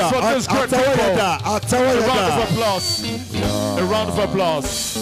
dà for this great àtẹwọ́ yẹn dà people. àtẹwọ́ A yẹn round of dà. applause. A round of applause.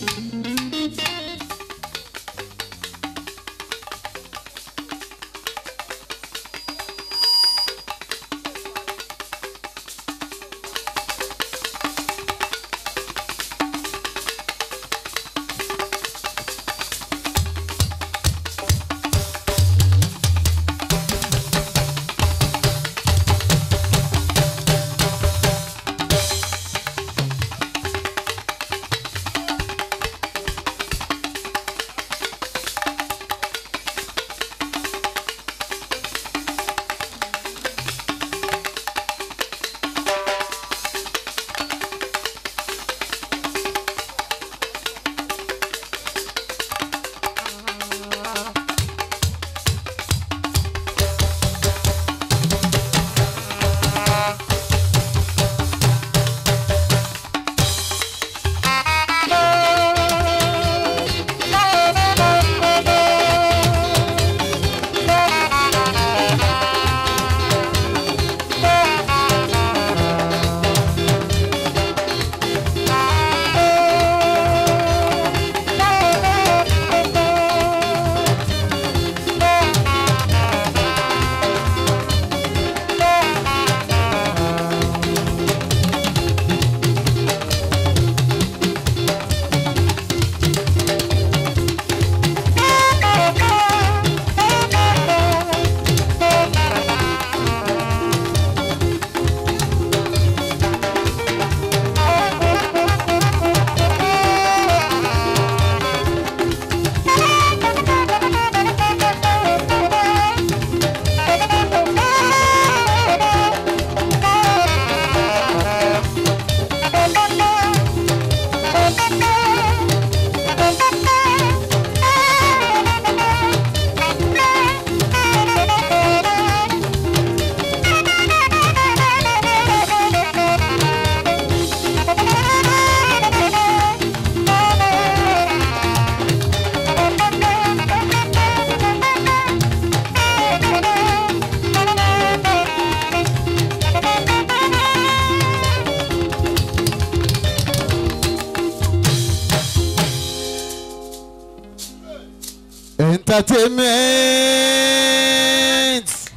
entertainment.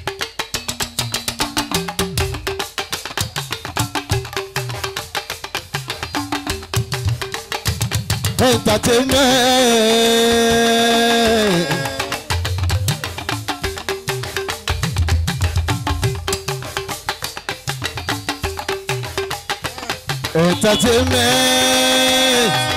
entertainment. entertainment.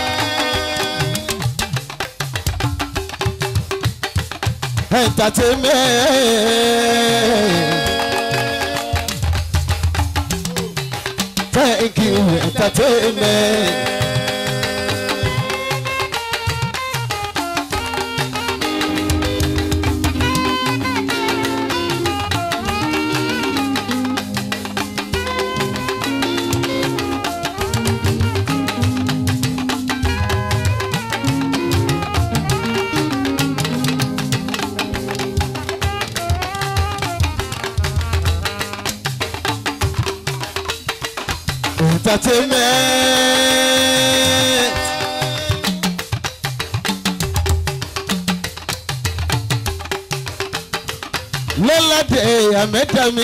entertainment. Thank you, entertainment. entertainment. lọ́ládé àmẹ́dàmí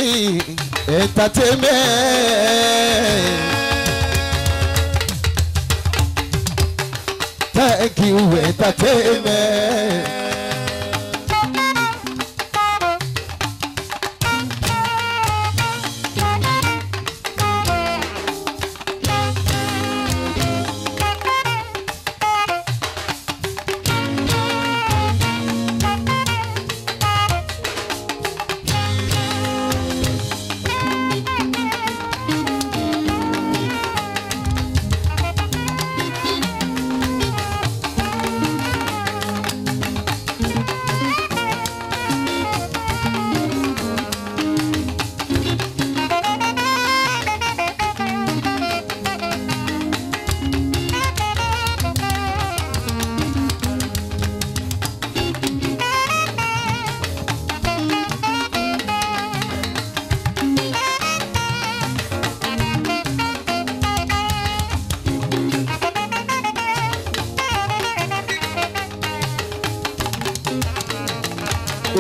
entertainment. thank you entertainment.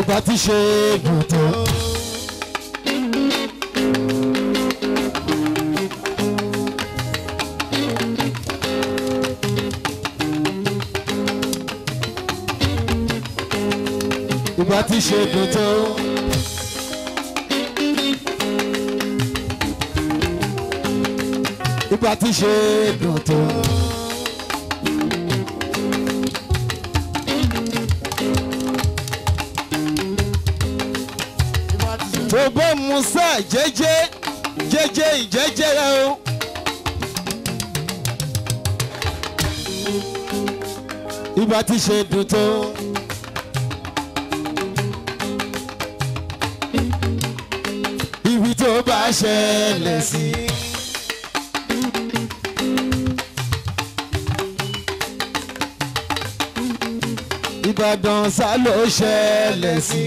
ìgbà tí ṣe dùn tó. ìgbà tí ṣe dùn tó. ìgbà tí ṣe dùn tó. gbogbo musa jẹjẹ jẹjẹ ìjẹjẹ rẹ o. ìgbà tí ṣe dùn tó. ibi tó bá ṣẹlẹ̀ sí. Ìbàdàn sá ló ṣẹlẹ̀ sí.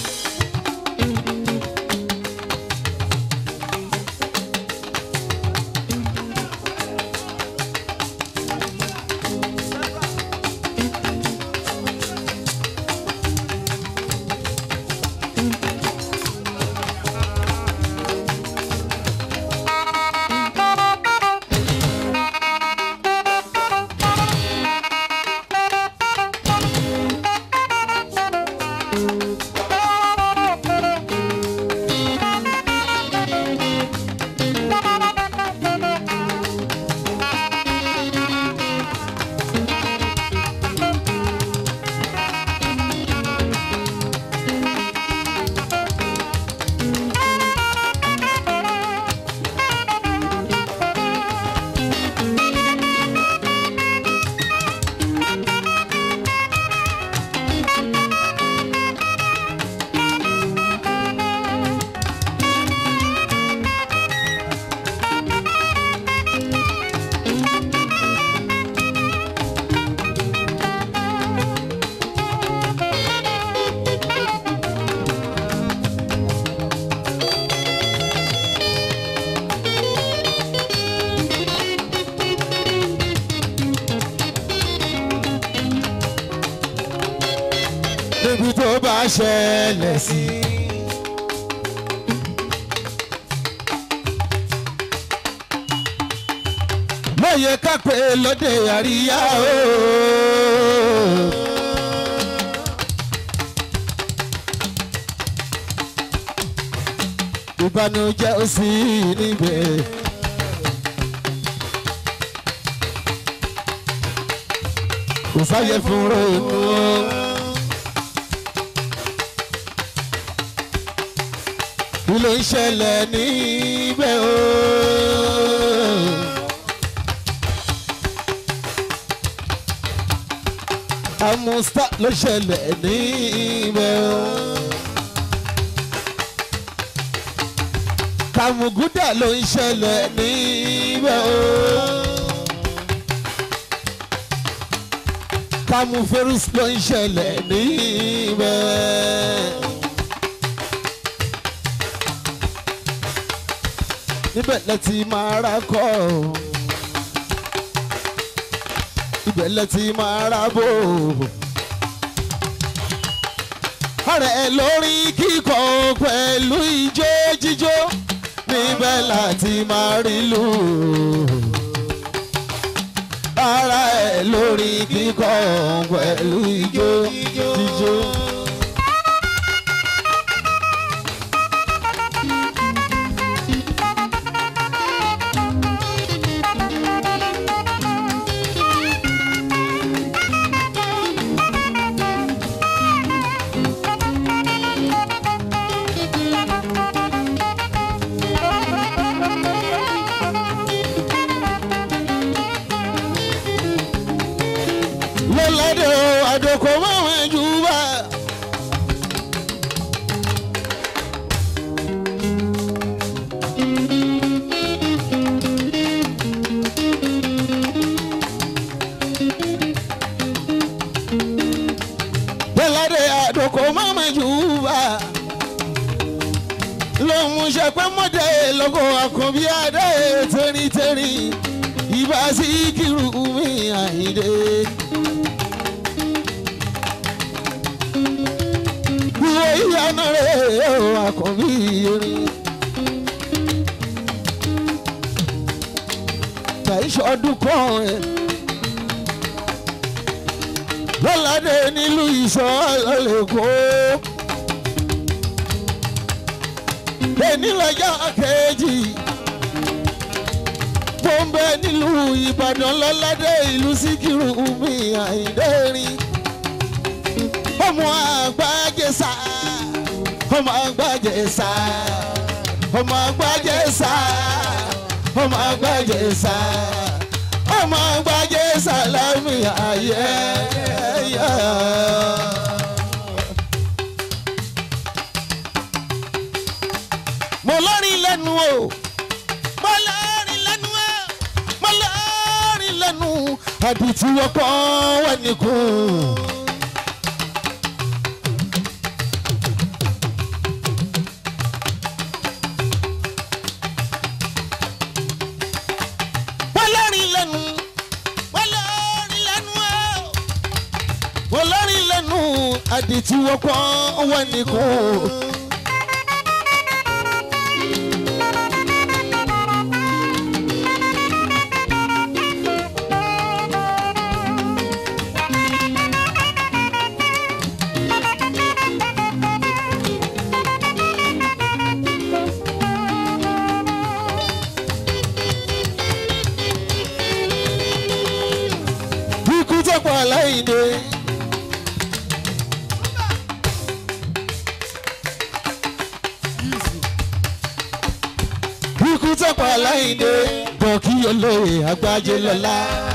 níbi tó bá ṣẹlẹ̀ sí. lóye kápẹ́ lóde àríyá o. ìbànújẹ́ ó sì níbẹ̀. kò sáyẹ fún ronú o. kí ló ń ṣẹlẹ̀ níbẹ̀ o. amusta ló ṣẹlẹ̀ níbẹ̀ o. kàmùgúdà ló ń ṣẹlẹ̀ níbẹ̀ o. kàmùfẹ́rùs ló ń ṣẹlẹ̀ níbẹ̀. níbẹ̀ lẹ ti máa ra kọ́ ọ. ibẹ̀ lẹ ti máa ra bò. ọ̀rẹ́ lórí kíkọ pẹ̀lú ijó jíjó níbẹ̀ láti máa rí lù. ara ẹ̀ lórí kíkọ pẹ̀lú ijó jíjó. lọ́ládé o àdókò máwọn ẹ̀jú bá. lọ́ládé àdókò máwọn ẹ̀jú bá. lòun ṣẹpẹ́ mọ́dé lọ́kọ̀ àkànbí adé tẹ́rìntẹ́rì ìbá sí kírù mi àyíndé. ìwòye lánàá rẹ̀ ó àkànbí erin. kàìṣọ́ ọdún kan ẹ̀ lọ́ládé nílùú ìṣọ́ lọ́lẹ́kọ́. ènìlọ́jọ́ kejì mo ń bẹ nílùú ìbàdàn lọ́ládé ìlú síkírù mi àìdẹ́rìn ọmọ àgbàjẹsà ọmọ àgbàjẹsà ọmọ àgbàjẹsà ọmọ àgbàjẹsà ọmọ àgbàjẹsà lámì ayẹyẹ. mo lọ́rin lẹ́nu o mo lọ́rin lẹ́nu o mo lọ́rin lẹ́nu àdìtú ọkọ̀ wẹ̀ nìkún. mo lọ́rin lẹ́nu mo lọ́rin lẹ́nu o mo lọ́rin lẹ́nu àdìtú ọkọ̀ wẹ̀ nìkún. ikú tó pa aláìní. ikú tó pa aláìní. bọ̀kí olóye àgbájé lọ́la.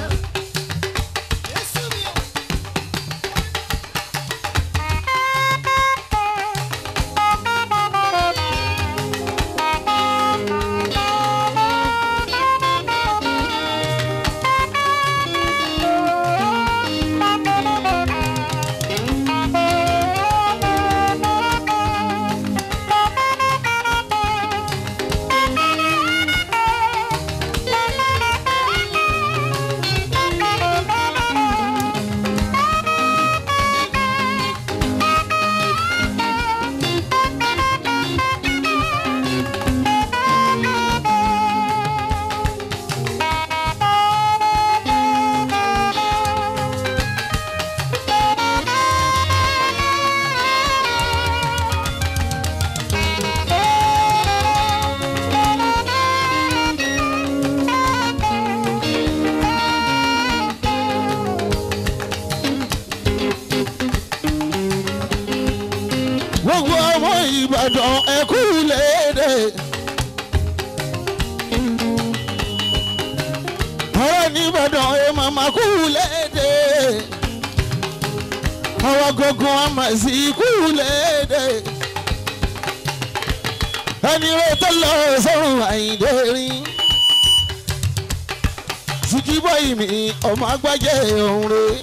gbogbo ọmọ ìbàdàn ẹkú léde. ọ̀rọ̀ nìbàdàn ẹ màmá kú léde. ọwọ́ gógó àmà sí kú léde. ẹni rẹ tó lọ sọ́run àyíndé rí. sìkìbọ̀ ìmì ọmọ agbájẹ́ òun rèé.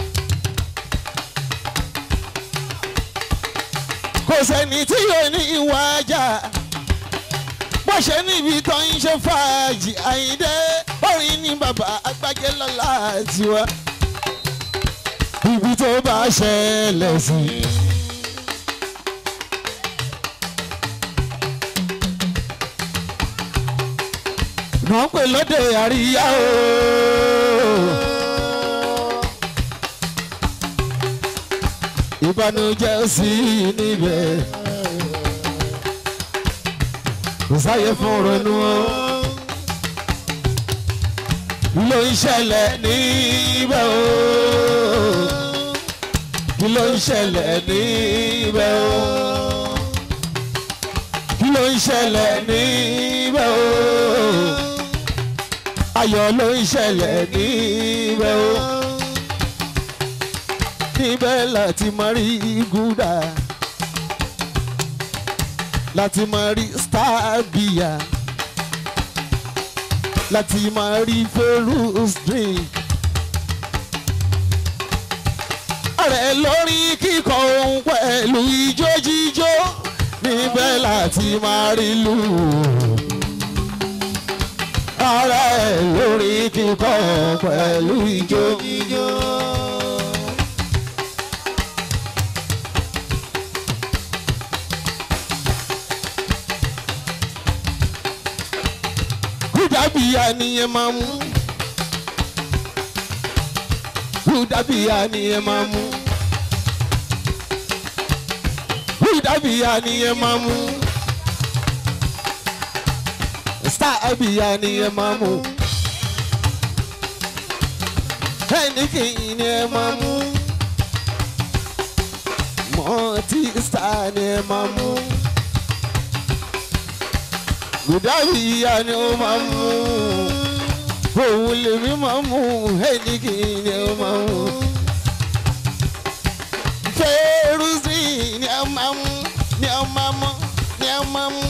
kò sẹ́ni tí yóò ní ìwà ajá bó ṣe níbi tó ń ṣe fàájì àyíndé orin ní bàbá agbájé lọ́la tiwa ibi tó bá ṣẹlẹ̀ sí. náà pè lóde àríyá o. ìbànújẹ́ sí níbẹ̀ kò sáyé fún ronú o ló ń ṣẹlẹ̀ níbẹ̀ o kí ló ń ṣẹlẹ̀ níbẹ̀ o kí ló ń ṣẹlẹ̀ níbẹ̀ o ayọ̀ ló ń ṣẹlẹ̀ níbẹ̀ o níbẹ̀ láti máa rí gúdà láti máa rí stábìyà láti máa rí ferus drink. ààrẹ lórí kíkọ ohun pẹ̀lú ijó jíjó níbẹ̀ láti máa rí lù. ààrẹ lórí kíkọ pẹ̀lú ijó jíjó. Húdàbíyà nìyẹn máa mú. Húdàbíyà nìyẹn máa mú. Húdàbíyà nìyẹn máa mú. Stàbíyà nìyẹn máa mú. Heineken ni ẹ máa mú. Mọ́tí star ni ẹ máa mú. Húdàbíyà ni ó máa mú. Òun lèmi máa mú. Heineken ni ó máa mú. Fẹ́rùsì ni ẹ máa mú. Ni ẹ máa mú. Ni ẹ máa mú.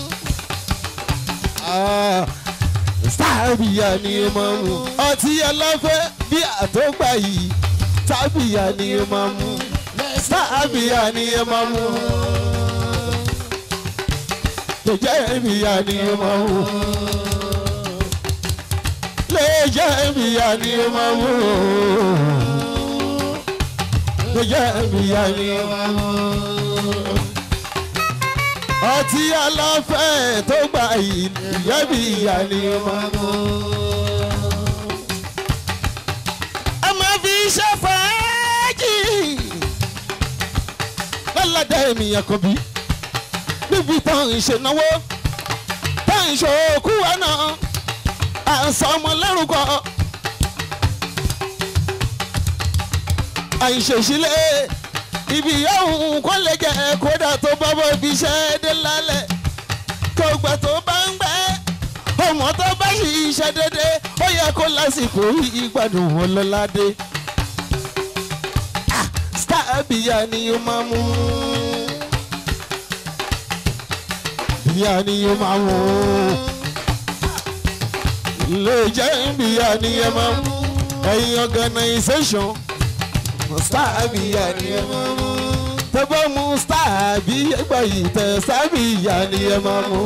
Ah sábìyà ni ó máa mú ọtí ẹlẹ́fẹ́ bí àtọ́gbà yìí sábìyà ni ó máa mú sábìyà ni ó máa mú lẹ́jẹ̀ bìyà ni ó máa mú lẹ́jẹ̀ bìyà ni ó máa mú lẹ́jẹ̀ bìyà ni ó máa mú ọtí aláfẹ́ tó gbà yìí ìyẹ́bí ìyá ni ó máa mú. ẹ máa fi iṣẹ́ fàájì lọ́ládà ènìyàn kan bí níbi tán ìṣènáwó tán ìṣòkú wa náà à ń sọ ọmọ lẹ́rùkọ. àìṣèṣílẹ̀ ibi yóò kó lè jẹ kódà tó bá bọ́ ibi iṣẹ́ dé lálẹ́ kó gbà tó bá ń gbẹ́ ọmọ tó bá ṣe iṣẹ́ dédé ó yẹ kó lásìkò ìgbádùn ọlọ́ládé star bíyà ni ó máa mú bíyà ni ó máa mú lè jẹ́ bíyà ni ó máa mú ẹ̀yin organisation star bíyà ni ó máa mú tẹ́gbọ́n mú star bí ẹgbẹ́ yìí tẹ̀ star bíyà ni ó máa mú.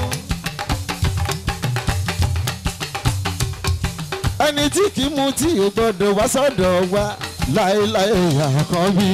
ẹni tí kì í mu tí ò gbọdọ̀ wá sọ́dọ̀ wa láéláé àkànbí.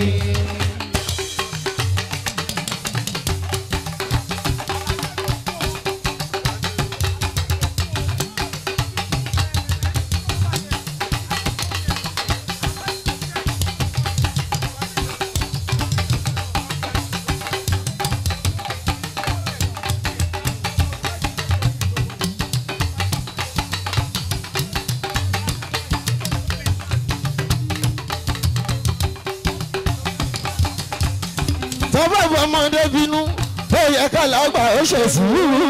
tọ́bọ̀ bọ́mọdé bínú ó yẹ ká lágbà ó ṣe sùúrù.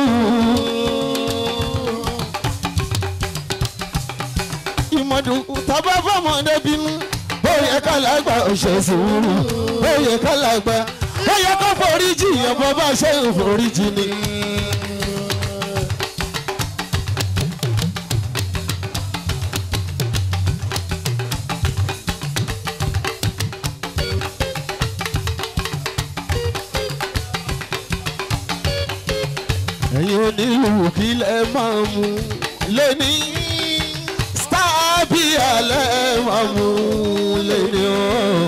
ìmọ̀dùn tọ́bọ̀ bọ́mọdé bínú ó yẹ ká lágbà ó ṣe sùúrù. ó yẹ ká lágbà ó yẹ ká foríjì yẹn bọ́ bá ṣe ń foríjì ni. ẹ̀yin onílù kí lẹ máa mú lẹ́ni stábìà lẹ máa mú lẹ́ni o.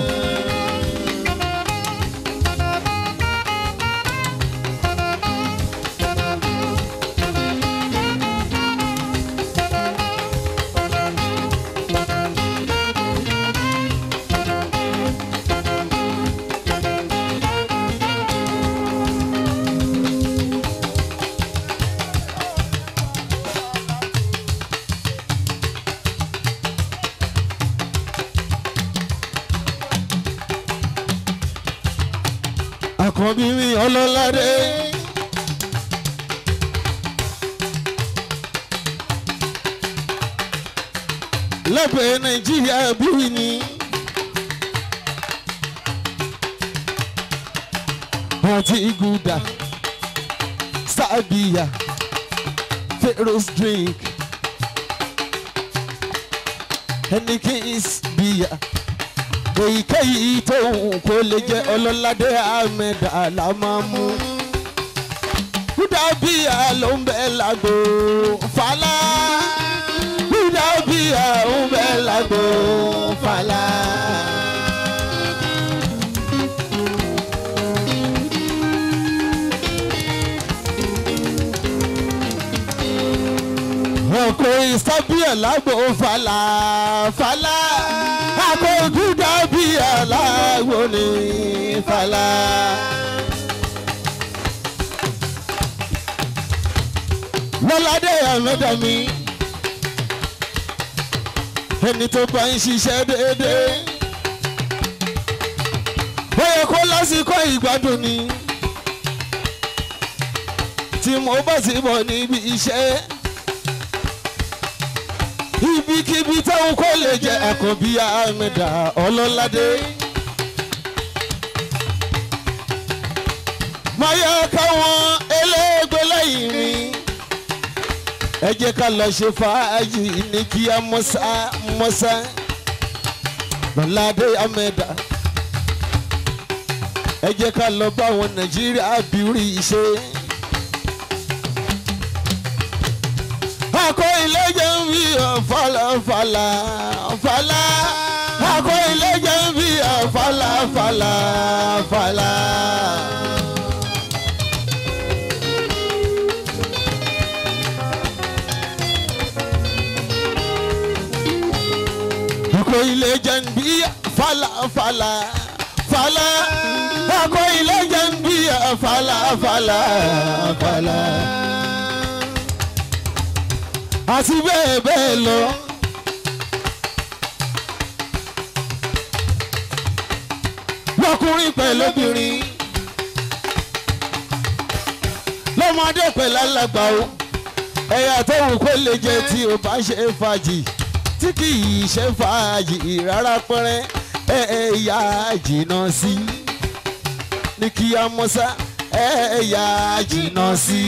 àkànbí mi ọlọ́ládé. lẹ́bẹ̀ẹ́ nàìjíríà bíi ni. àti iguda sábìyà pharaoh's drink henikins bíyà èyíkéyìí tó hùn kó lè jẹ́ ọlọ́ládé ahmed alamamu kúdàbíà ló ń bẹ lágbo fàlà kúdàbíà ń bẹ lágbo fàlà. ọkọ ìsọbíà lágbo fàlà fàlà àkókò dàbíà lágbo ní fàlà. lọ́ládé àmẹ́dàmí ẹni tó bá ń ṣiṣẹ́ déédéé ó yẹ kó lásìkò ìgbádùn ni tí mo bá sì bọ̀ níbi iṣẹ́ ibikíbi táwọn kò lè jẹ àkànbí àmẹ́dà ọlọ́ládé. máa yẹ káwọn eléègbé lẹ́yìn mi ẹ jẹ́ ká lọ ṣe fàájì ní kí á mọ́sá mọ́sá lọ́ládé àmẹ́dà ẹ jẹ́ ká lọ bá àwọn nàìjíríà bírí ṣe. akọ ilé jẹ́ ń bí ọ̀fàlà fàlà fàlà akọ ilé jẹ́ ń bí ọ̀fàlà fàlà fàlà. akọ ilé jẹ́ ń bí fàlà fàlà fàlà akọ ilé jẹ́ ń bí fàlà fàlà fàlà àti bẹ́ẹ̀ bẹ́ẹ̀ lọ. lọ́kùnrin pẹ̀lú obìnrin lọ́mọdé pẹ̀lú alàgbà o ẹ̀yà tó wù kó lè jẹ tí o bá ṣe fàájì tí kì í ṣe fàájì rárá pẹ́rẹ́ ẹ̀ẹ́yà jìnnà sí ní kí á mọ́sá ẹ̀ẹ́yà jìnnà sí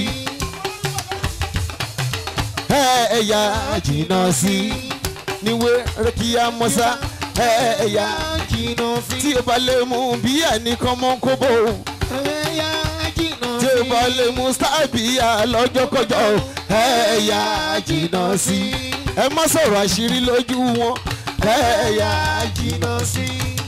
ẹ̀ẹ́yà jìnnà sí níwé rẹ́kíyà mọ́sá ẹ̀ẹ́yà jìnnà sí tí o bá lè mú bí ẹnìkan mọ́ kóbó tí o bá lè mú sábìyà lọ́jọ́kọjọ́ ẹ̀ẹ́yà jìnnà sí ẹ má sọ̀rọ̀ àṣírí lójú wọn ẹ̀ẹ́yà jìnnà sí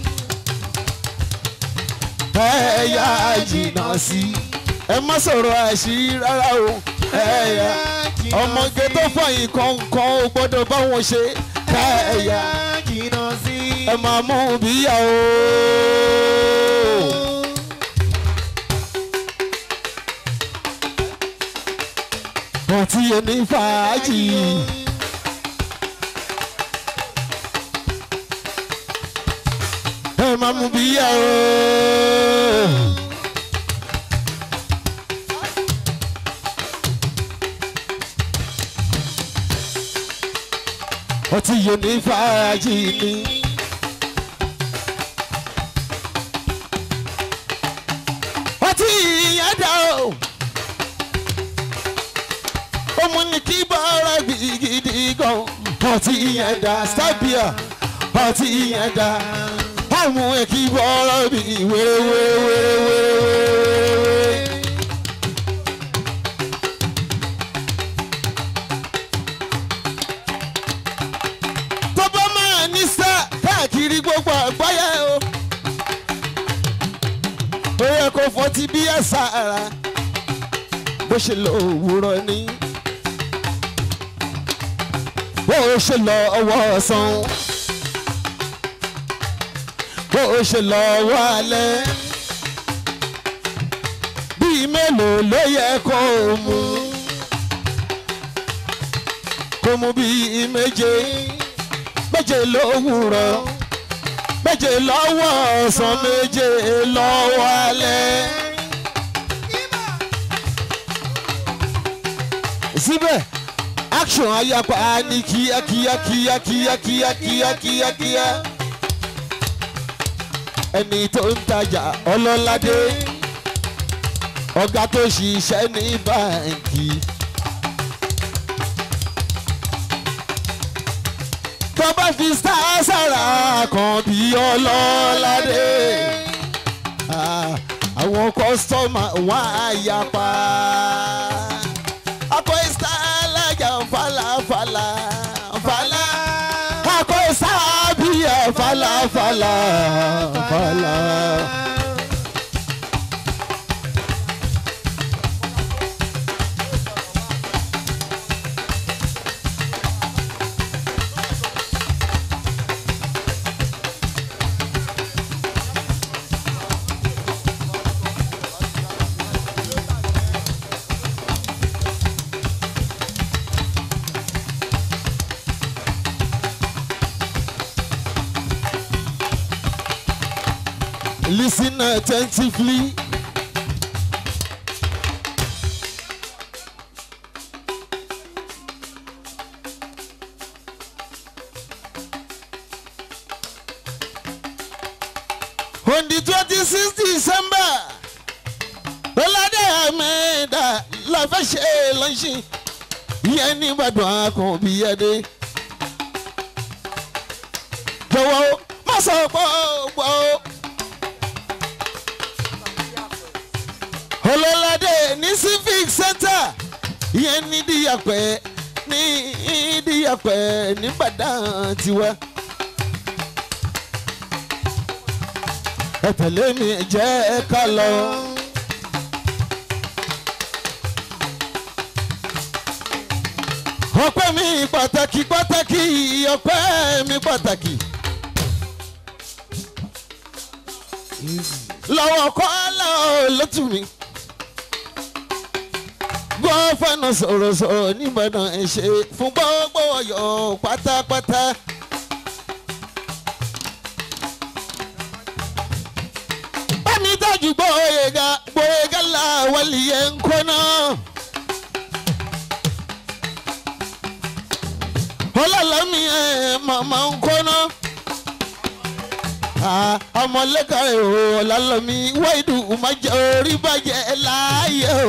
ẹ̀ẹ́yà jìnnà sí ẹ má sọ̀rọ̀ àṣírí rárá o ẹ̀ẹ́yà ọmọge tó fọyín kọ̀ọ̀kan ò gbọ́dọ̀ bá wọn ṣe ẹ̀ẹ́yà ẹ máa mú bíyà o. ọtí ẹni fàájì. ẹ máa mú bíyà o. ọtí yóò ní fàájì ni. ọtí yẹn dá o. ó mú ní kí bọ́ọ̀rọ̀ gidigidi gan. ọtí yẹn dá sábìà ọtí yẹn dá. ó mú kí bọ́ọ̀rọ̀ bí wéréwéréwéréwéré. tó bá máa ní sá káàkiri gbogbo àgbáyé o. ó yẹ kó fọtí bí ẹ̀sà ara bó ṣe lọ òwúrọ̀ ni. bó o ṣe lọ ọwọ́ ọ̀sán. bó o ṣe lọ ọwọ́ alẹ́. bíi mélòó ló yẹ kó o mú. kó mú bíi méje méje lówùrọ̀ méje lọ́wọ́ ọ̀sán méje lọ́wọ́ alẹ́. síbẹ̀ action ayapa ní kíákíá kíákíá kíákíá kíákíá ẹni tó ń tajà ọlọ́ládé ọ̀gá tó ṣiṣẹ́ ní báǹkì. tó bá fi sára kan bí ọlọ́ládé àwọn kọ́sítọ́mà wọn á yapa. akọ ìsá alájà falafala fala akọ ìsá bíyà falafala fala. Listen attentively. On the twenty-sixth December, Ọládé Àmẹ́dà la fẹ́ ṣe lọ́sìn ìyẹn ní Ìbàdàn Àkànbí Adé. Jọ̀wọ́ má sọ pọ̀ pọ̀ o. Ọlọ́ládé ní civic center ìyẹn ní Díyàpẹ́ ní Díyàpẹ́ ní Ìbàdàn tiwa. ẹ tẹ̀lé mi jẹ́ ká lọ. ọpẹ́ mi pàtàkì pàtàkì ọpẹ́ mi pàtàkì. lọ́wọ́ kọ́ lọ́wọ́ lótú mi. gbọ́ fẹ́nu sọ̀rọ̀ sọ̀rọ̀ nìbàdàn ẹ̀ ṣe fún gbogbo ọ̀yọ́ pátápátá. bámi dájú gbóyèga gbóyèga làwọlì yẹn ń kọ́nà. ọlọ́lámi ẹ̀ màmá ń kọ́nà. ọmọlẹ́ka èrò ọ̀làlọ́mi wáìdù májẹ orí bàjẹ́ láàyè o.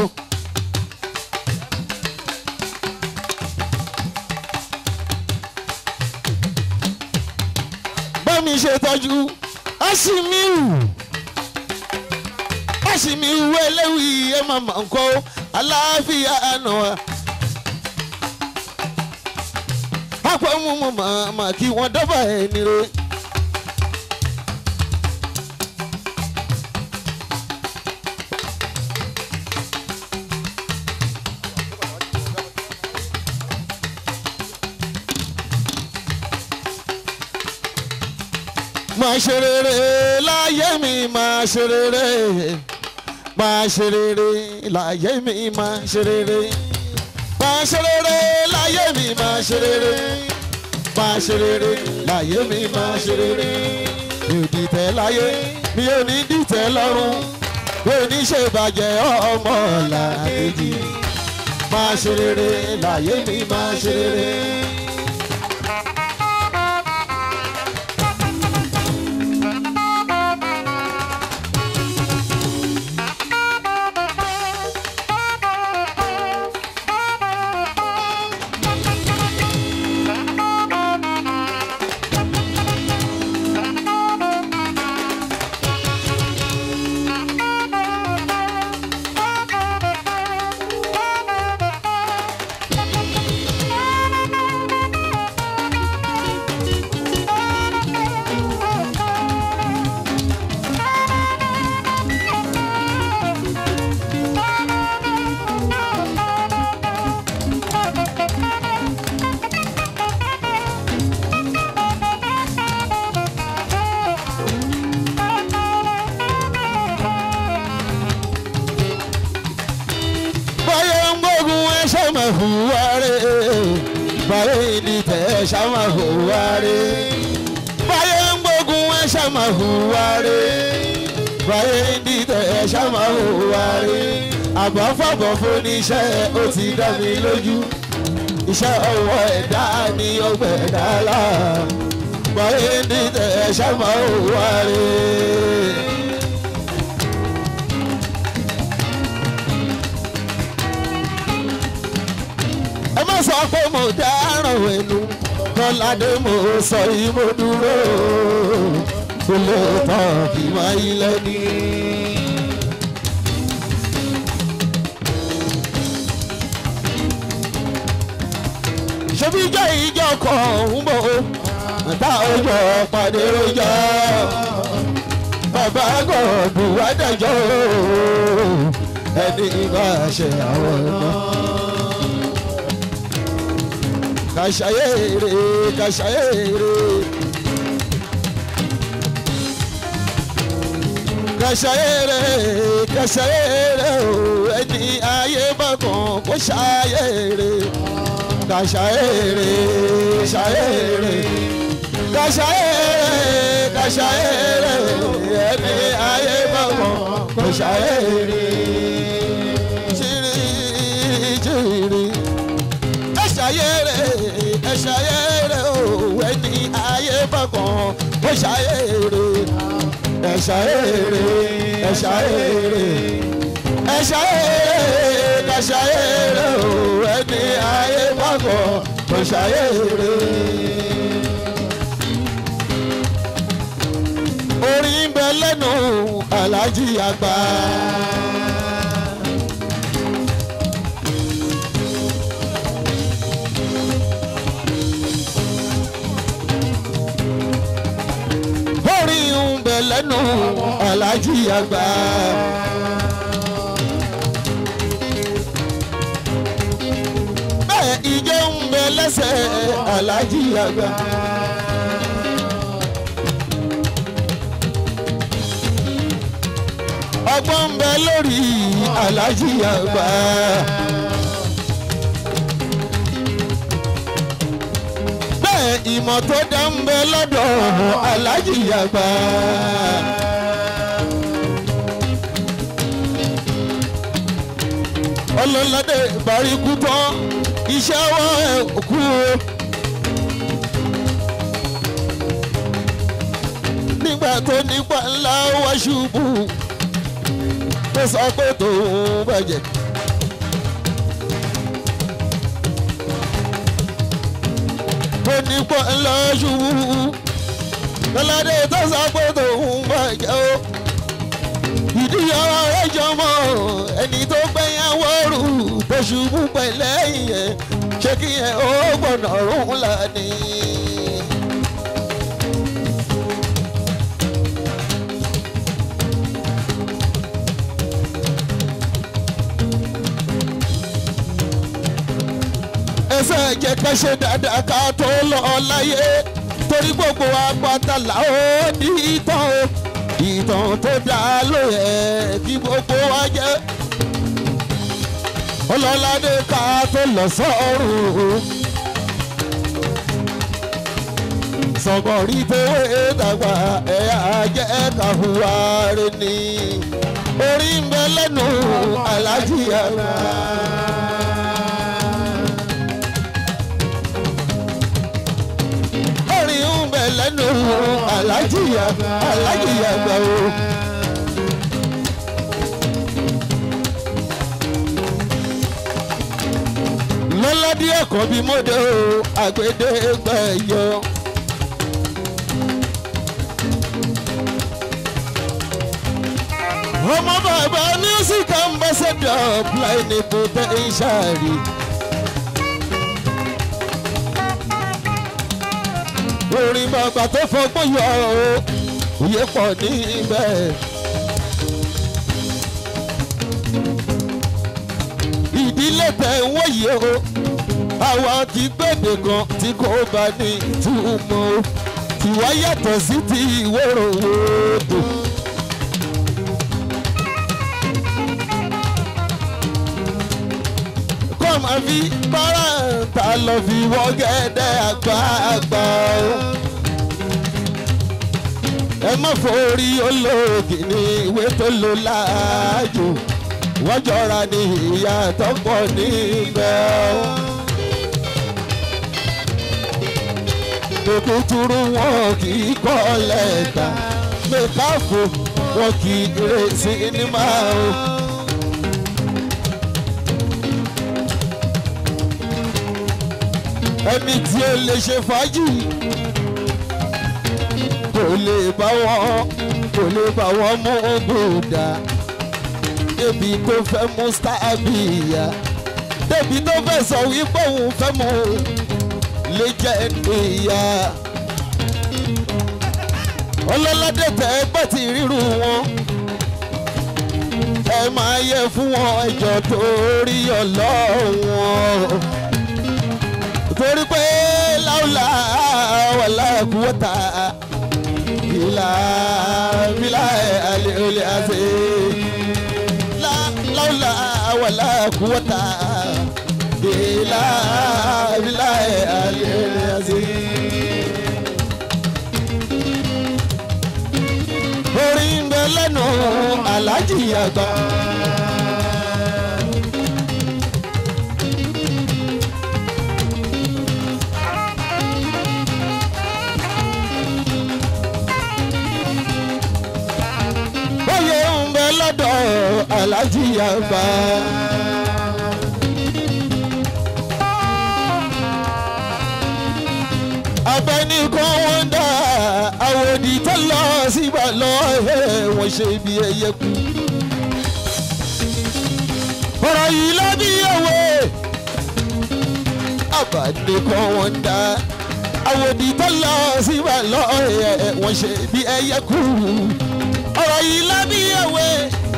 bámi ṣe tọ́jú aṣímíù aṣímíù ẹlẹ́wì ẹ̀ màmá ń kọ́ aláfíà àná wa. pápá mú mú màmá kí wọ́n dábàá ẹni rẹ̀. máa ṣe rere láyé mi máa ṣe rere máa ṣe rere láyé mi máa ṣe rere máa ṣe rere láyé mi máa ṣe rere máa ṣe rere láyé mi máa ṣe rere mi ò dìtẹ̀ láyé mi ò ní dìtẹ̀ lọ́rùn mi ò ní ṣe bàjẹ́ ọmọ làkejì máa ṣe rere láyé mi máa ṣe rere. báyọ̀ ń gbógun ẹ ṣe máa hùwà rẹ̀ báyọ̀ ní tẹ̀ ẹ ṣe máa hùwà rẹ̀ báyọ̀ ń gbógun ẹ ṣe máa hùwà rẹ̀ báyọ̀ ní tẹ̀ ẹ ṣe máa hùwà rẹ̀ àbọ̀fọ̀bọ̀ fún iṣẹ́ ó ti dá mi lójú iṣẹ́ ọwọ́ ẹ̀dá ni ọgbẹ́ ẹ̀dá là báyọ̀ ní tẹ̀ ẹ ṣe máa hùwà rẹ̀. ẹ má sọ pé mo dáràn ẹnu lọ́ládé mo sọ yìí mo dúró kó lè tán kí má ilé ní. ṣebí jẹ́ ìjọ kan ń bọ̀ tá ọjọ́ pàdé rojọ́ bàbá gọ̀ọ̀dù wádàjọ́ ẹni bá ṣe àwọn náà kàṣàyèrè kàṣàyèrè kàṣàyèrè kàṣàyèrè o ẹni ayé bọ̀kàn kó ṣàyèrè kàṣàyèrè ṣàyèrè kàṣàyèrè kàṣàyèrè ẹni ayé bọ̀wọ̀ kàṣàyèrè ṣírí ṣírí ẹ̀ṣàyèrè ẹ̀ṣàyèrè o ẹni ayé bọ̀wọ̀ kàṣàyèrè ẹ̀ṣàyèrè ẹ̀ṣàyèrè ẹ̀ṣàyèrè kàṣàyèrè o ẹni ayé bọ̀wọ̀ kàṣàyèrè. orin ń bẹ lẹ́nu alájí àgbà. orin ń bẹ lẹ́nu alájí àgbà. bẹ́ẹ̀ ijó ń bẹ lẹ́sẹ̀ alájí àgbà. ọgbọ́n ń bẹ lórí alájí àgbà. bẹ́ẹ̀ ìmọ̀ tó dá ń bẹ lọ́dọ̀ alájí àgbà. ọlọ́ládé ìbáríkú tán iṣẹ́ wọn ẹ̀ kú o. nígbà tó nípa ńlá wá ṣubú tó sọ pé tòun bàjẹ́. ó nípa ńlá ṣubú lọ́ládé tó sọ pé tòun bàjẹ́ o. ìdí ọ̀rọ̀ rẹ̀ jọmọ́ ẹni tó gbẹ̀yàwó rù tó ṣubú pẹ̀lẹ́yìn ẹ̀ ṣé kí ẹ̀ ó gbọ́dọ̀ rún lánìí. ẹsẹ̀ jẹ́ ká ṣe dáadáa ká tó lọ láyé torí gbogbo apátálà ó ní ìtàn o ìtàn tó dá ló yẹ kí gbogbo wa jẹ́ ọlọ́ládé ká tó lọ sọ́run sọ̀gọ̀rí tó wé dàgbà ẹ̀yà jẹ́ ká hùwà rẹ̀ ní orí ń bẹ lẹ́nu alájí àgbà. orin ń bẹ lẹ́nu alájìyà alájìyà gbà o. lọ́ládé ẹ̀kọ́ bíi mọ́dé o àgbèdè gbẹ̀yọ. ọmọ bàbá music ambassador blind potential. orin bàbá tó fọgbọ́n yọ ọ́ òye pọ̀ níbẹ̀. ìdílé tẹ̀ ń wòye o àwa ti gbèdè kan tí kò bá ní ìtumọ̀ o tiwa yàtọ̀ sí ti ìwòrò wòdò. kọ́ máa fi bára ta lọ fi wọ́gẹ́dẹ́ àgbààgbà o. ẹ má forí olóògì ní ìwé tó lò láàjò wọ́n jọra ní ìyá tó pọ̀ níbẹ̀ o. tòkútúrú wọn kì í kọ́ lẹ́tà mẹ́káfò wọn kì í rè sinimá o. ẹni tí ó lè ṣe fàájì kò lè bá wọn kò lè bá wọn mú bùdà débi tó fẹ́ mú stábìyà débi tó fẹ́ sọ wípé òun fẹ́ mú lè jẹ́ ìyá ọlọ́ládé tẹ́ ẹgbẹ́ ti ríru wọn ẹ máa yẹ fún wọn ẹjọ́ torí ọlọ́wọ́n torí pé láwùlà wàlá kúwọ́tà ìlà bílà àlè olè àṣẹ láwùlà wàlá kúwọ́tà ìlà bílà àlè olè àṣẹ. àgbà. Oyè ń bẹ lọ́dọ̀ alájí àgbà. abẹni kan wọn dá àwòdì tó lọ síbà lọ wọn ṣe bí ẹyẹ kú. ọ̀rọ̀ yìí ló bí òwe abẹni kan wọn dá àwòdì tó lọ síbà lọ wọn ṣe bí ẹyẹ kú. ọ̀rọ̀ yìí ló bí òwe.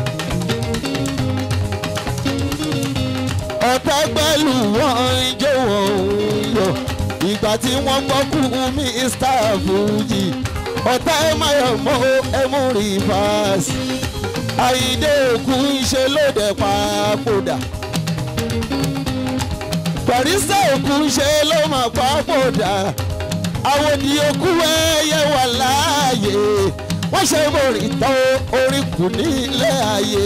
ọ̀tá pẹ̀lú wọn ń jó wọn ń yọ ìgbà tí wọ́n gbọ́ kú mr fuji ọ̀tá ẹ máa yọ̀ mọ́ ẹ mú rìfáàsì àyíndé òkú ṣe lóde pàápòdà barista òkú ṣe ló máa pàápòdà àwọn òdì òkú ẹyẹ wà láàyè wọ́n ṣe borí tán orí kù nílé ayé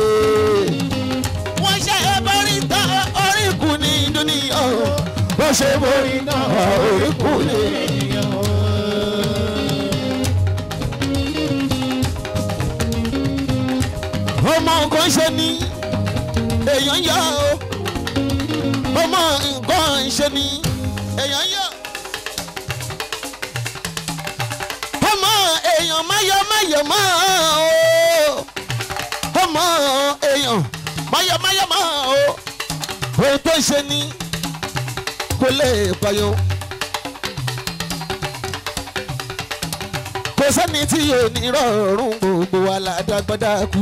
wọ́n ṣe borí tán orí kù ní dúníyà wọ́n ṣe borí náà orí kù ní. ọmọ nǹkan ṣe ni èèyàn yá o ọmọ nǹkan ṣe ni èèyàn yá. ọmọ èèyàn máyọ̀ máyọ̀ mọ́ o ọmọ èèyàn máyọ̀ máyọ̀ mọ́ o ohun tó ṣe ni kò lè payọ. kò sẹ́ni tí yóò ní rọrùn gbogbo wa ládàgbàdà kú.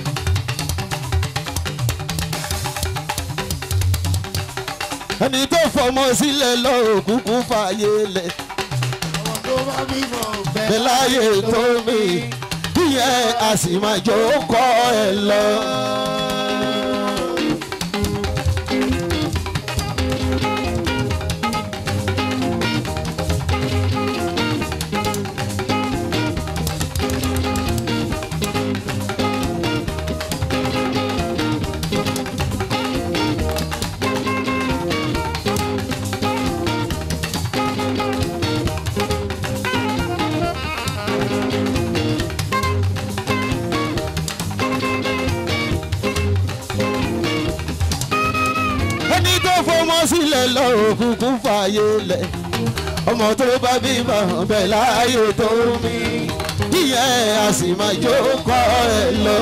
ẹni tó fọmọ sílẹ̀ lọ òkùnkùn fààyè lẹ̀ Àwọn tó bá bímọ bẹ́ẹ̀ bẹ́ẹ̀ láyé tó mi ìyẹn a sì máa jó kọ́ ẹ lọ. ẹni tó fọmọ sílẹ̀ lọ òkùnkùn fààyè lẹ̀ ọmọ tó bá bímọ bẹ́ẹ̀ láyé tó mi ìyẹn a sì máa jó kọ́ ẹ lọ.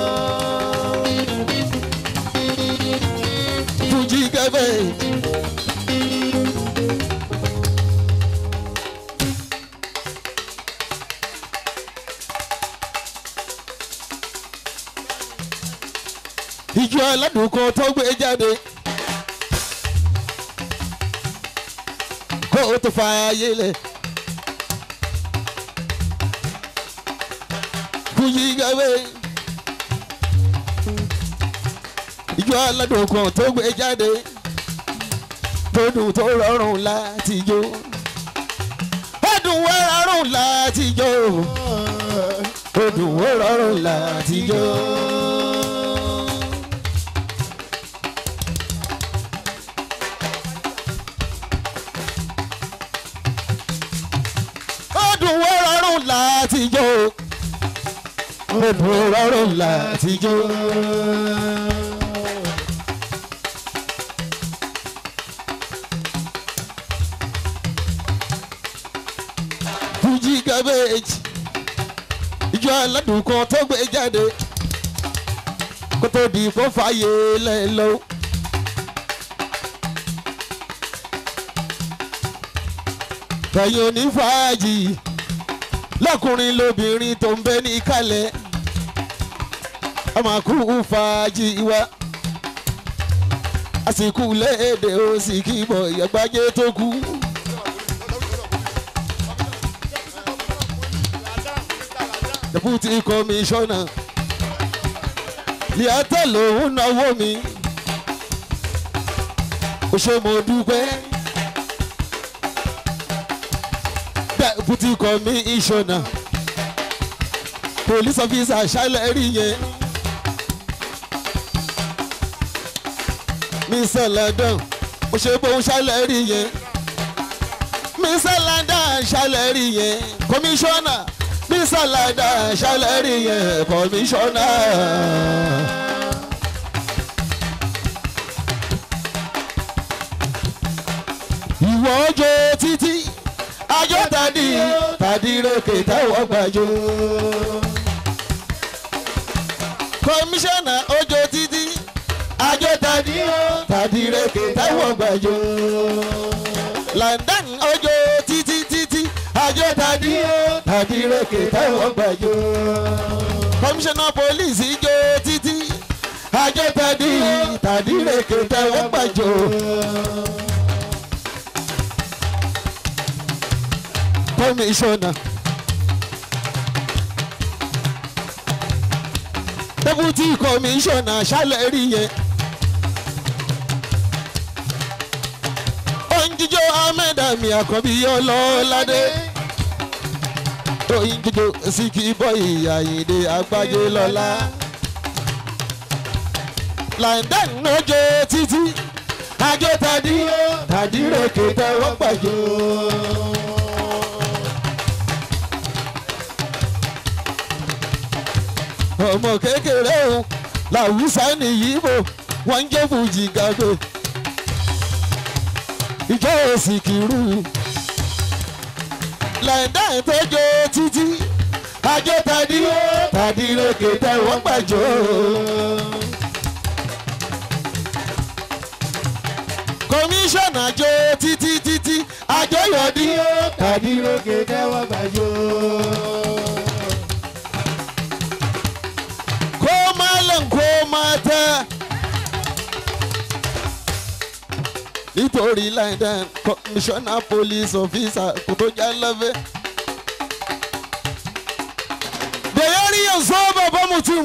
fújì kẹfẹ́. ìjọ aládùn kan tó gbé jáde. kó o tó fa ayé lẹ̀. Fújì gàwé. Ìjọ aládùn kan tó gbé jáde. Tó dùn tó rọrùn láti jó. Ó dùn ó rọrùn láti jó. Ó dùn ó rọrùn láti jó. ó dùn ó rọrùn láti jó ó dùn ó rọrùn láti jó. Fuji cabbage ìjọ aládùn kan tó gbé jáde kó tó di kó fààyè lẹ́lọ́. ẹ̀yin onífàájì lọ́kùnrin lóbìnrin tó ń bẹ ní kálẹ̀ ọmọ kú fàájì wa àsìkò léde ó sì kí bọ̀ ìyàgbájé tó kú. deputy commissioner liata lòun náwó mi ó ṣe mo dúpẹ́. deputy commissioner police officer ṣálẹ̀ rí yẹn mr london ó ṣe bóun ṣálẹ̀ rí yẹn mr london ṣálẹ̀ rí yẹn kọmíṣánná mr london ṣálẹ̀ rí yẹn kọmíṣánná. ìwọ ọjọ́ títí ajọ́ tàdí tàdí ròkè táwọn gbàjọ. kọmíṣánná ọjọ́ títí ajọ́ tàdí tàdí ròkè táwọn gbàjọ. London ọjọ́ títí títí ajọ́ tàdí tàdí ròkè táwọn gbàjọ. kọmíṣánná pólíìsì jọ títí ajọ́ tàdí tàdí ròkè táwọn gbàjọ. commissioner. deputy commissioner ṣálẹ̀ rí yẹn. oúnjíjọ ahmed ami àkànbí ọlọ́ládé. oúnjíjọ síkì bọ́yì àyìndé àgbájé lọ́lá. london lójó títí àjọ tàdí tàdí rèké tẹ́wọ́ gbàjọ. ọmọ kékeré o làwùsá nìyí bò wọ́n ń jẹ́ fújì gàgbé ìjọ òsì kìrú lẹ́ńdà ìtọ́jọ́ títí àjọ tàdí tàdí lókè tẹ̀wọ́n gbàjọ́. kọmíṣánná jọ títí títí àjọyọ̀dí tàdí lókè tẹ̀wọ́n gbàjọ́. ko malam ko mata nítorí london commissioner police officer kò tó já lọ́fẹ́. da yariyan so babban mutum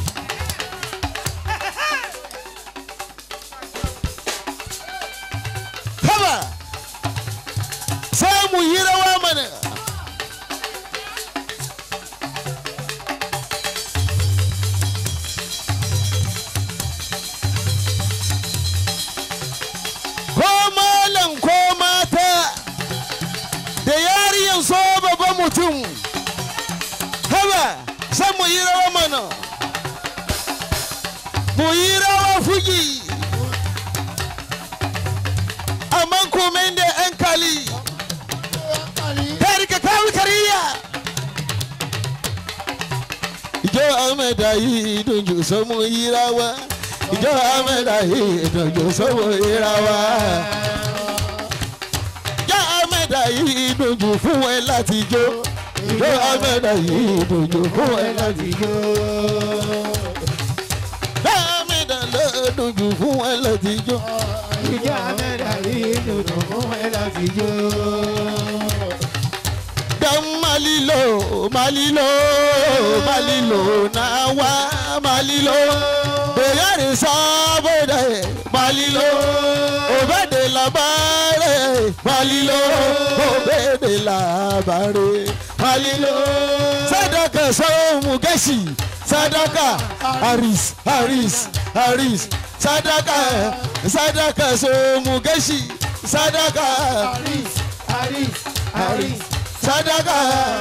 haba sai mu yi rawa mana ko malam ko mata da yariyan so babban mutum haba san mu yi rawa mana mu yi rawa fugi amma komen da yan kali kari ka kawo kariya ìjọ ahmed ayi dojú sọmọ yí rawa ìjọ ahmed ayi dojú sọmọ yí rawa ìjọ ahmed ayi dojú fún ẹ láti jó ìjọ ahmed ayi dojú fún ẹ láti jó ìjọ ahmed ayi dojú fún ẹ láti jó. Ìjọ Amẹ́dà yìí dùdù fún ẹ láti jó. Dan malilo, malilo, malilo na wa malilo. Bẹ̀yẹ̀rì sábẹ̀dẹ̀ malilo. Òbẹ̀dẹ̀ làbárẹ̀ malilo. Òbẹ̀dẹ̀ làbárẹ̀ malilo. Sadaka sọ́mu gẹ̀ẹ́sì. Sadaka Haris Haris Haris. Sadaka Sadaka sọ́mu gẹ̀ẹ́sì. Sadaka Aris, Aris, Aris. sadaka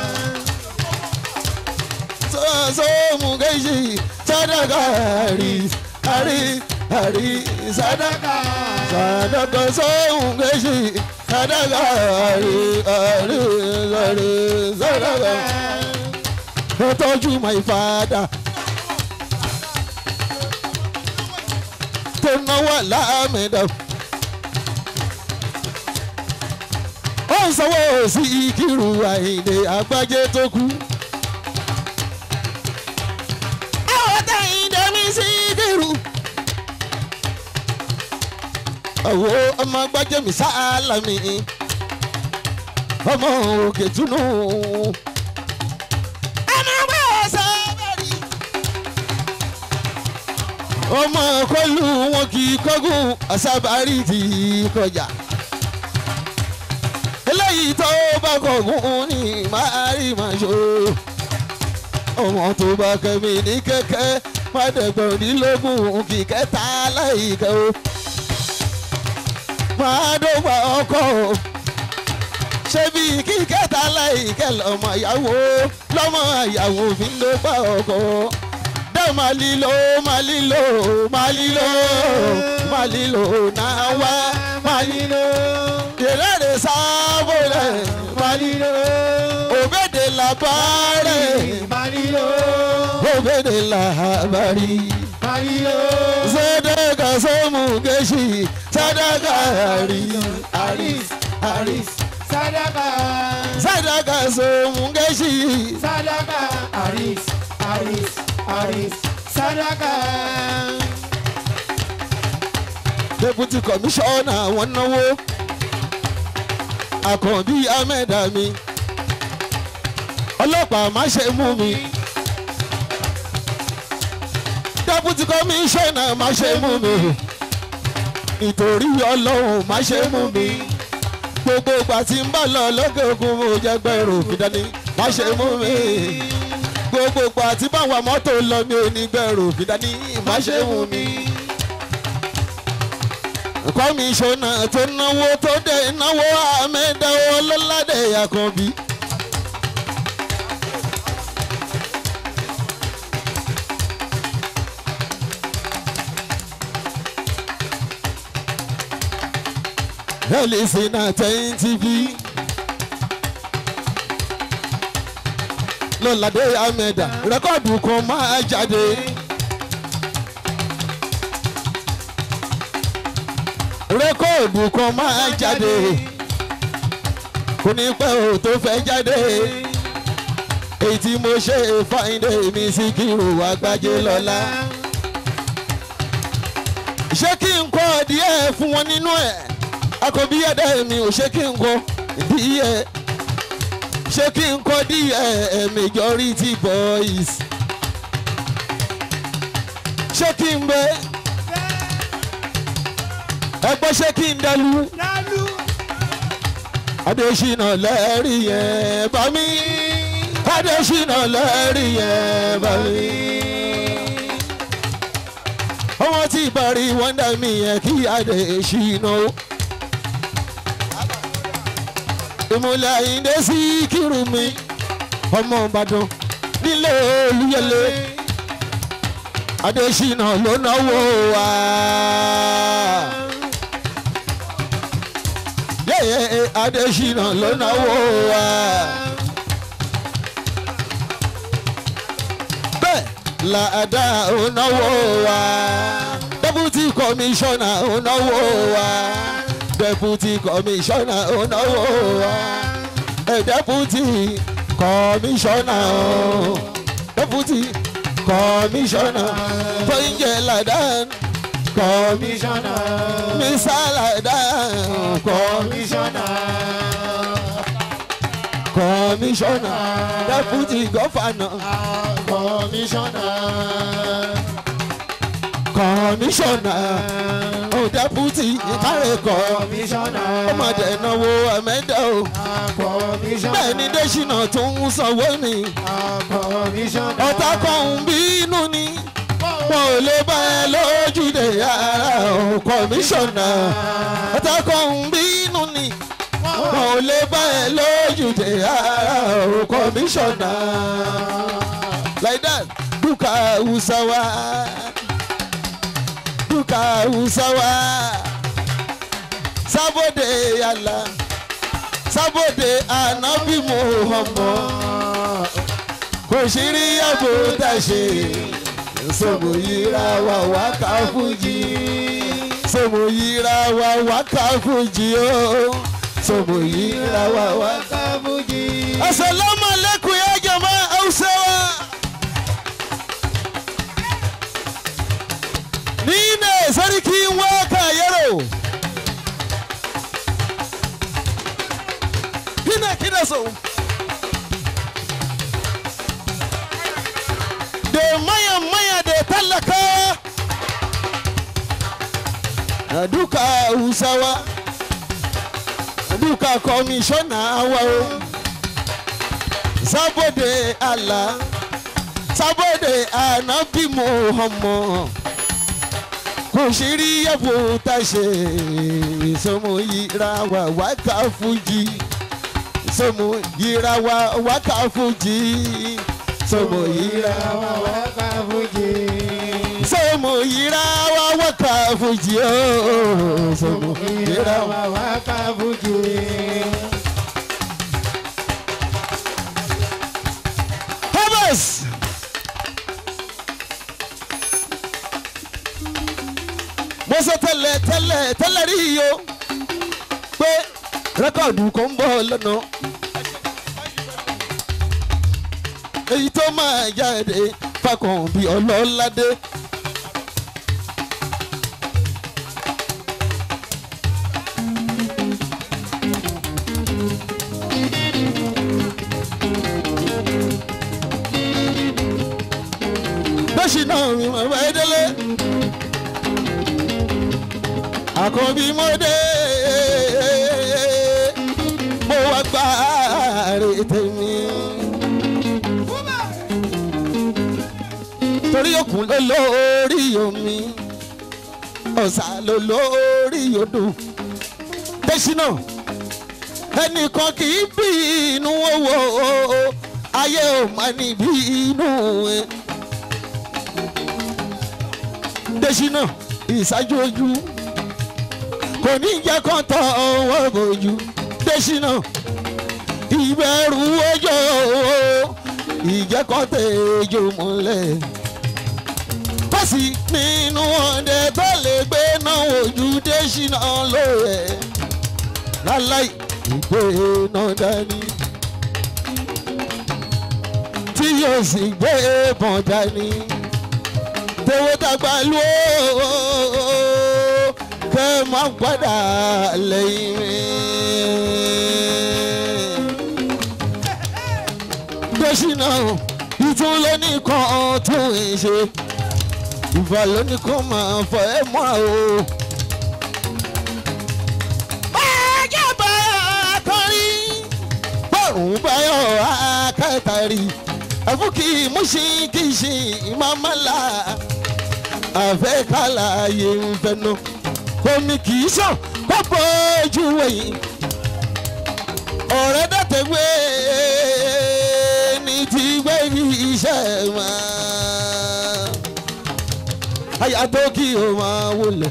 so so mu gaishe sadaka hari hari hari sadaka sadaka so mu gaishe sadaka hari hari hari sadaka ó tọ́jú my father tó náwó láàmìdá. ó ń sanwó sí ìkírù àìdè àgbájé tó kú. àwọn táyìn dẹ́mi sí ìkírù. àwo ọmọ àgbájé mi sálámì ọmọ òkè túnú. ọmọ ọgbà sábẹ́rì. ọmọ kọlu wọn kì í kọ́gùn àsábàárì ti kọjá eléyìí tó bá kọ̀gùn ní máa rí máa ṣó. ọmọ tó bá kẹ́mi ní kẹ́kẹ́ má dẹ̀gbọ̀ndínlógún kì kẹta láìkẹ́ o. máa dọ́gba ọkọ o ṣé bí kíkẹ́ta láìkẹ́ lọ́mọ ìyàwó lọ́mọ ìyàwó fi ń dọ́gba ọkọ dá máa lílo máa lílo máa lílo máa lílo náà wá máa lílo ìrẹ́rẹ́ sábọ̀lẹ̀ máa lílo òbèdè làbárẹ̀ Malilo, òbèdè làbárí Malilo, sadaka somu geshi sadaka ari Aris, Aris, Sadaka, sadaka somu geshi Sadaka, Aris, Aris, Aris, Sadaka. deputy commissioner wọn náwó àkànbí ahmed ami ọlọ́pàá má ṣe mú mi deputy commissioner má ṣe mú mi nítorí ọlọ́run má ṣe mú mi gbogbo ìgbà tí ń bá lọ lókè òkun mo jẹ́ gbẹ̀rù mi dání má ṣe mú mi gbogbo ìgbà tí báwa mọ́tò lọ mi ò ní gbẹ̀rù mi dání má ṣe mú mi kọmíṣánná tó náwó tó dé náwó àmẹ́dáwó ọlọ́ládé àkànbí. Ẹlẹ́sìn náà tẹ́yìn tv. lọ́ládé àmẹ́dá rẹ́kọ̀dù kan máa jáde. rẹ́kọ̀dù kan máa jáde kò ní pẹ́ o tó fẹ́ jáde èyí tí mo ṣe fáìndé mi sí kírò àgbájé lọ́la ṣé kí n kọ́ díẹ̀ fún wọn nínú ẹ̀ akọbí ẹ̀dá mi ò ṣe kí n kọ́ díẹ̀ ṣé kí n kọ́ díẹ̀ majority boys ṣé kí n bẹ́ẹ̀ ẹgbẹ́ ṣé kí n dẹlu Lalu, adésínà lẹ́rìí yẹn bá mi adésínà lẹ́rìí yẹn bá mi. ọmọ tí ìbárí wọ́ndà mi yẹn kí adésínà o. ìmúlẹ̀ àyíndé sí kírù mi ọmọ ìbàdàn nílé olúyẹlé adésínà ló náwó wa. yẹ́yẹ́ adésínà ló náwó wa. bẹ́ẹ̀ làdá ò náwó wa. deputy commissioner ò náwó wa. deputy commissioner ò náwó wa. ẹ̀ deputy commissioner o. deputy commissioner fọ́njẹ́ làdá Commissioner, mísàlàdá Commissioner, commissioner deputy governor Commissioner, commissioner oh deputy ìkárẹ̀kọ́ Commissioner, ọmọdé náwó ẹ̀mẹ́dẹ́ o Commissioner, bẹ́ẹ̀ ni dẹ́sínà tó ń sanwó ni Commissioner, ọ̀tá kan ń bínú ni wọn ò lè bá ẹ lójúde ara o commissioner ọ̀tá kan ń bínú ni wọn ò lè bá ẹ lójúde ara o commissioner like that duka usawa duka usawa sábòde yàrá sábòde ànábì muhammad kò sí rí àbò tá a ṣe sọmọ yíra wa wá ká fújì sọmọ yíra wa wá ká fújì o sọmọ yíra wa wá ká fújì. asalaamu aleykum ya jama hausawa. ni ne sarkin waka yaro. kina kina so. da maya maya da tallaka a duka hausawa duka komishona wa o saboda allah saboda anabi muhammad kò sí rí ẹ̀bù tá a ṣe ìsọmọ yíra wà wákà fújì ìsọmọ yíra wà wákà fújì ìsọmọ yíra wà wákà fújì. ìsọmọ yíra wà wákà fújì ooo ìsọmọ yíra wà. wákà fújì. Thomas. mo sọ tẹ́lẹ̀ tẹ́lẹ̀ tẹ́lẹ̀ rí iyo pé rẹ́kọ̀dù kan ń bọ̀ lọ́nà èyí tó máa jáde fakàn bí ọlọ́ládé. bẹ́sì náà mi mọ̀ bá délé. àkànbí mo dé mo wá gbá ààrẹ tèmi. torí òkun ló lórí omi ọ̀sà ló lórí odò. bẹ́sì náà ẹnìkan kì í bí inú owó ayé ò má níbi inú ẹ. Dèṣínà ìṣáájú ojú kò ní jẹ́ kán tọ́ ọwọ́ bójú Dèṣínà ìbẹ̀rù ọjọ́ ìjẹ́kọ̀tẹ̀jọ múlẹ̀ pàṣẹ nínú ọdẹ tó lè gbé náà ojú Dèṣínà lóye láláì ìgbé náà dání tí yóò sì gbé bọ̀n dání tẹ̀wé dàgbà lú ó kẹ́ máa gbọ́dà lẹ́yìn mi. Dèṣínà ìtún lónìí kan tún ń ṣe ìfà lónìí kan máa fọ ẹ mọ́ o. Báyọ̀ báyọ̀ akọrin bọ́ọ̀rùn báyọ̀ akẹ́tàrí àfúkì múṣin kì í ṣe ìmọ̀mọ́lá àfẹ́kálà yé ń fẹnu omi kì í sàn kó bójú wẹ̀yìn ọ̀rẹ́ dàtẹ̀wé ní ti gbé iṣẹ́ wọn àyà tó kí o máa wọlé.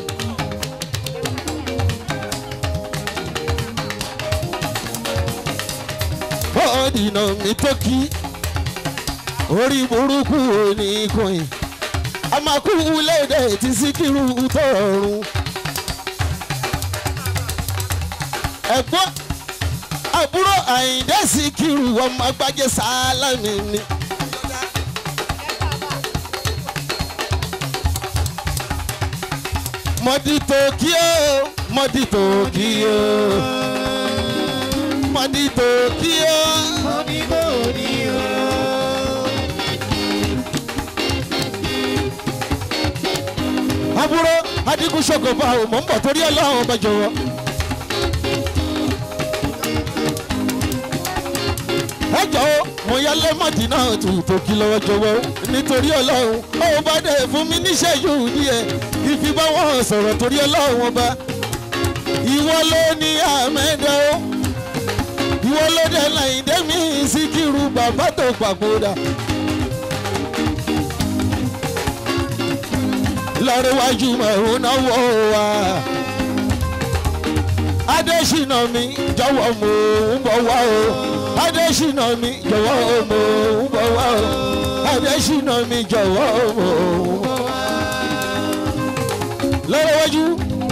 bọ́ọ̀dì náà mi tó kí orí burúkú òní kùn amaku lédè tí síkírù tọrùn ẹ̀gbọ́n àbúrò àyíndé síkírù ọmọ agbájé sálámì ni. mọ̀dí tòkíò mọ̀dí tòkíò mọ̀dí tòkíò. Mọ̀dí kò ní o. àbúrò adigun ṣokòfà ò mọ̀ ń bọ̀ torí ọlọ́run ọba jọ̀wọ́. ẹ jọ̀wọ́ mo yá lẹ́mọ̀dì náà tù tó kí lọ́wọ́ jọ̀wọ́ nítorí ọlọ́run ó bá dẹ̀ fún mi níṣẹ́jú díẹ̀ ìfi bá wọn sọ̀rọ̀ torí ọlọ́run ọba. ìwọ ló ní àmẹ́dẹ́ o ìwọ ló dẹ̀ láyìndé mi síkírù bàbá tó papòdà. lọ́rẹ́wájú mẹ́rún náwó wa. Adésínà mi jọ̀wọ́ mo ń bọ̀ wá o. Adésínà mi jọ̀wọ́ mo ń bọ̀ wá o. Adésínà mi jọ̀wọ́ mo ń bọ̀ wá. Lọ́rẹ́wájú.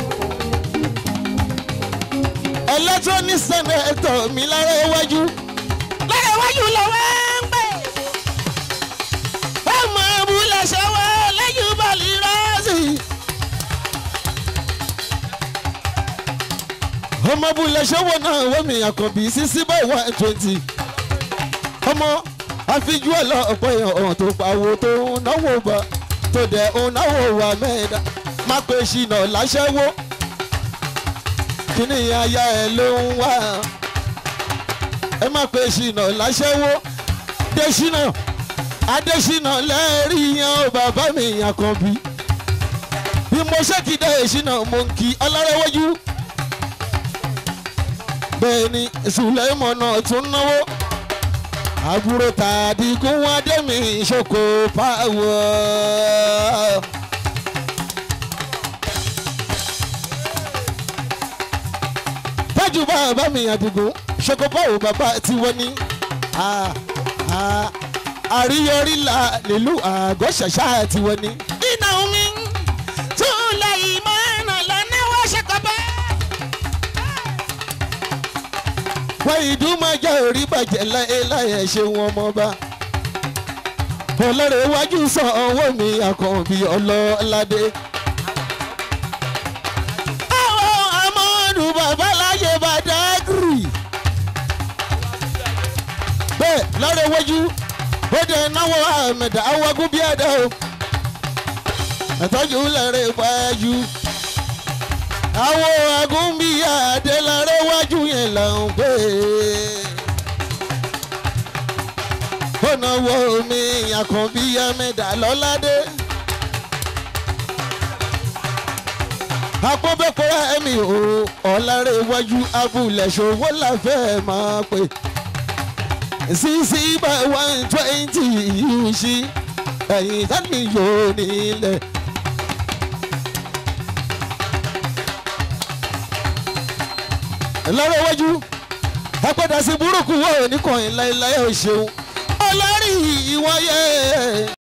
Electronic senator mi lọ́rẹ́wájú. Lọ́rẹ́wájú lọ́wọ́ ń gbé. Ọmọ abúlé ṣe wá lẹ́yìn bọ́ọ̀lì rọ́ọ̀sì. ọmọ abúlé ṣẹ́wọ́ náà wọ́n mi àkànbí sísí báyìí one twenty. ọmọ àfijú ẹ̀ lọ ọ̀pọ̀ èèyàn ọ̀hún tó pawó tó ń náwó bá tó dẹ̀ ń náwó wà mẹ́ẹ̀dá má pé ṣìnà láṣẹ́wó. kíní aya ẹ̀ ló ń wá ẹ má pé ṣìnà láṣẹ́wó. dẹ́ṣínà adésínà lẹ́ẹ̀rí yan ó bàbá mi àkànbí bí mo ṣèkìdá ìṣínà mo ń kí ọlọ́rẹ́wọ́jú bẹ́ẹ̀ ni sùlẹ́mọ̀nà tún náwó àbúrò tàbí kún wá dẹ́mi ìṣòkò pàwọ́. tájú bàbá mi àdìgún ṣòkò pàwọ́ bàbá tí wọ́n ní àríyọrí la nílùú àgọ́ ṣàṣà tí wọ́n ní. iná omi túlẹ̀ ìmọ̀ ẹ̀nà lọ́nà wọ́n ṣe kọ́ bẹ́ẹ̀. wọ́n ìdúmọ̀já orí bàjẹ́ láyé ṣe wọn mọ́ bá. ọlọ́rẹ̀ iwájú sọ ọwọ́ mi àkànbí ọlọ́ládé. àwọn amọ́ọ̀dù babaláyé bàdágìrì. bẹ́ẹ̀ lọ́rẹ̀ iwájú ó dẹ̀ náwó àmẹ̀dá awọ́gún bí ẹ̀dá o. ẹ̀tọ́jú lẹ́rẹ̀ iwájú àwọn agúnbíyà adélárẹ́ wájú yẹn là ń pè é. ọ̀nà wo mi àkànbíyà mẹ́ta lọ́ládé. àpọ́nbẹ́pọ̀ ẹ̀mí o ọ̀làrẹ̀ wájú abúlé ṣòwò láfẹ́ máa pè. sixty by one twenty yìí ṣí ẹ̀yìn tani yóò nílẹ̀. lọ́rọ̀ iwájú apẹ̀dà sí burúkú wọ̀ ní kàn yín láéláé ò ṣeun ọlọ́rí ìwọ́yẹ.